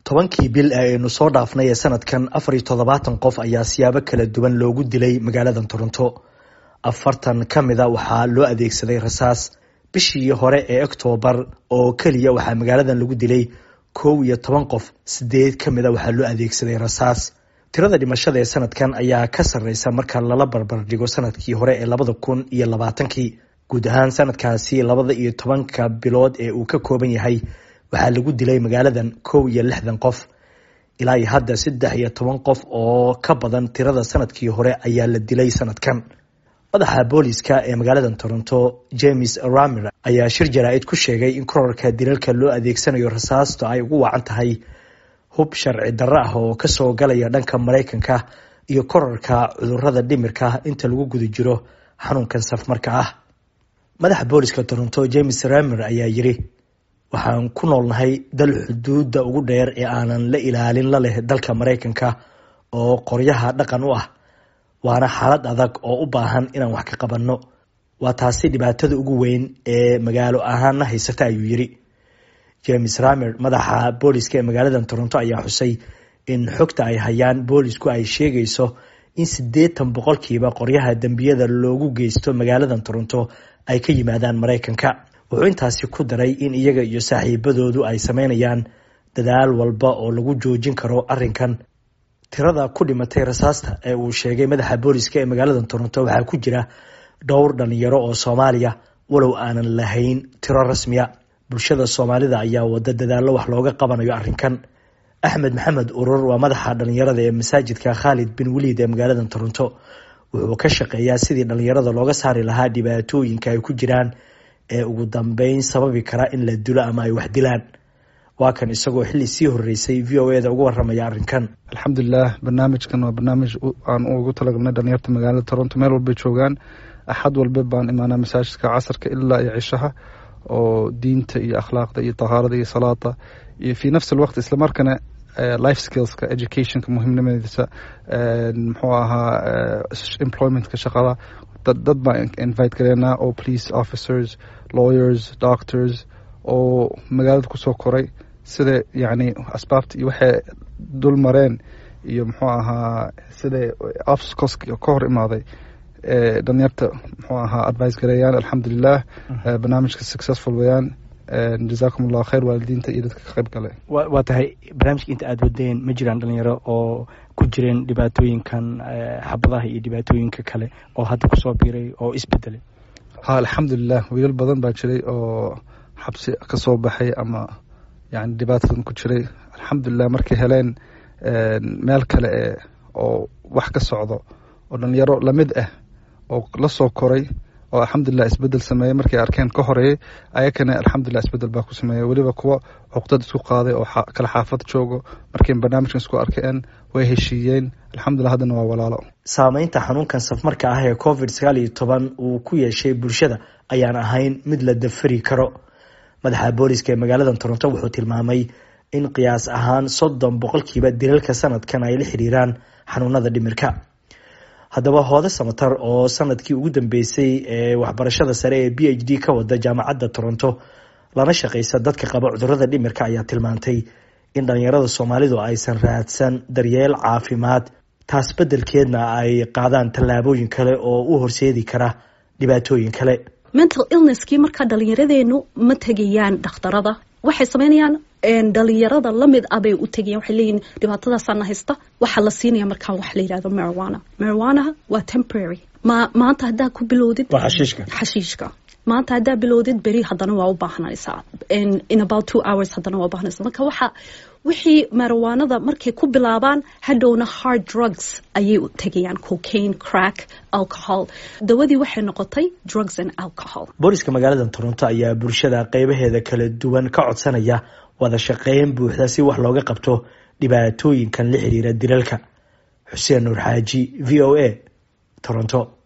tobankii bil ee aynu soo dhaafnay ee sanadkan afar iyo toddobaatan qof ayaa siyaabo kala duwan loogu dilay magaalada toronto afartan ka mida waxaa loo adeegsaday rasaas bishii hore ee oktoobar oo keliya waxaa magaaladan lagu dilay kow iyo toban qof sideed ka mida waxaa loo adeegsaday rasaas tirada dhimashada ee sanadkan ayaa ka sarreysa marka lala barbar dhigo sanadkii hore ee labada kun iyo labaatankii guud ahaan sanadkaasi labada iyo tobanka bilood ee uu ka kooban yahay waxaa lagu dilay magaaladan kow iyo lixdan qof ilaa iyo hadda saddex iyo toban qof oo ka badan tirada sanadkii hore ayaa la dilay sanadkan madaxa booliska ee magaalada toronto james ramer ayaa shir jaraa-id ku sheegay in korarka dilalka loo adeegsanayo rasaasto ay ugu wacan tahay hub sharci darro ah oo kasoo galaya dhanka maraykanka iyo korarka cudurada dhimirka inta lagu guda jiro xanuunkan safmarka ah madaxa booliska toronto james ramer ayaa yiri waxaan ku noolnahay dal xuduudda ugu dheer ee aanan la ilaalin la leh dalka maraykanka oo qoryaha dhaqan u ah waana xaalad adag oo u baahan inaan wax ka qabanno waa taasi dhibaatada ugu weyn ee magaalo ahaana haysata ayuu yiri james ramer madaxa booliska ee magaalada toronto ayaa xusay in xogta ay hayaan boolisku ay sheegayso in siddeetan boqolkiiba qoryaha dembiyada loogu geysto magaalada toronto ay ka yimaadaan maraykanka wuxuu intaasi ku daray in iyaga iyo saaxiibadoodu ay sameynayaan dadaal walba oo lagu joojin karo arrinkan tirada ku dhimatay rasaasta ee uu sheegay madaxa booliska ee magaalada toronto waxaa ku jira dhowr dhalinyaro oo soomaaliya walow aanan lahayn tiro rasmiya bulshada soomaalida ayaa wada dadaallo wax looga qabanayo arrinkan axmed maxamed urur waa madaxa dhalinyarada ee masaajidka khaalid bin waliid ee magaalada toronto wuxuu ka shaqeeyaa sidii dhalinyarada looga saari lahaa dhibaatooyinka ay ku jiraan ee ugu dambeyn sababi kara in la dilo ama ay wax dilaan waa kan isagoo xilli sii horeysay v o eda uga waramaya arrinkan alxamdulilah barnaamijkan waa barnaamij aan ugu talagalnay dhalinyarta magaalada toronto meel walbay joogaan axad walba baan imaanaa masaajidka casarka ilaa iyo cishaha oo diinta iyo akhlaaqda iyo tahaarada iyo salaada iyo fi nafsi alwaqt islamarkana life skillska educationka muhiimnimadiisa muxuu ahaa employmentka shaqada dad baan invite gareynaa oo police officers lawyers doctors oo magaalada kusoo koray sida yacni asbaabta iyo waxay dul mareen iyo muxuu ahaa siday obstacleska ka hor imaaday dhalinyarta muxuu ahaa advice gareeyaan alxamdulilah barnaamijka successful weyaan jazakum allahu khayr waalidiinta iyo dadka ka qayb gale waa tahay barnaamijka inta aada wadeen ma jiraan dhalinyaro oo ku jireen dhibaatooyinkan xabadaha iyo dhibaatooyinka kale oo hadda kusoo biiray oo isbedelay ha alxamdulilah wiilal badan baa jiray oo xabsi ka soo baxay ama yani dhibaatadan ku jiray alxamdulilah markay heleen meel kale e oo wax ka socdo oo dhalinyaro lamid ah oo la soo koray oo alxamdulilah isbedel sameeyey markay arkeen ka horeeyey ayakana alxamdulilah isbedel baa ku sameeyey weliba kuwa cuqdad isku qaaday oo kala xaafad joogo markay barnaamijkan isku arkeen way heshiiyeen alxamdulilah haddana waa walaalo saameynta xanuunkan safmarka ah ee covid sagaal iyo toban uu ku yeeshay bulshada ayaan ahayn mid la dafari karo madaxa booliska ee magaalada toronto wuxuu tilmaamay in qiyaas ahaan soddon boqolkiiba dilalka sanadkan ay la xiriiraan xanuunada dhimirka haddaba hoode samatar oo sanadkii ugu dambeysay ee waxbarashada sare ee b h d ka wada jaamacadda toronto lana shaqeysa dadka qaba cudurada dhimirka ayaa tilmaantay in dhalinyarada soomaalidu aysan raadsan daryeel caafimaad taas beddelkeedna ay qaadaan tallaabooyin kale oo u horseedi kara dhibaatooyin kale mental illnesskii markaa dhalinyaradeennu ma tegayaan dhakhtarada waxay sameynayaan dhalinyarada lamid ah bay u tegayan waxay leeyihin dhibaatadaasana haysta waxaa la siinaya markaa wax la yihahdo marijuana marijuanaha waa temporary ma maanta haddaa ku bilowdid xashiishka maanta haddaa bilowdid beri haddana waa u baahnaysaa in about two hours haddana waa ubaahnaysaa marka waxa wixii marijuanada markay ku bilaabaan hadhowna hard drugs ayay u tegayaan cocaine crack alcohol dawadii waxay noqotay drugs and alcohol booliska magaalada toronto ayaa bulshada qeybaheeda kala duwan ka codsanaya wada shaqeyn buuxda si wax looga qabto dhibaatooyinkan la xiriira dilalka xuseen nuur xaaji v o a toronto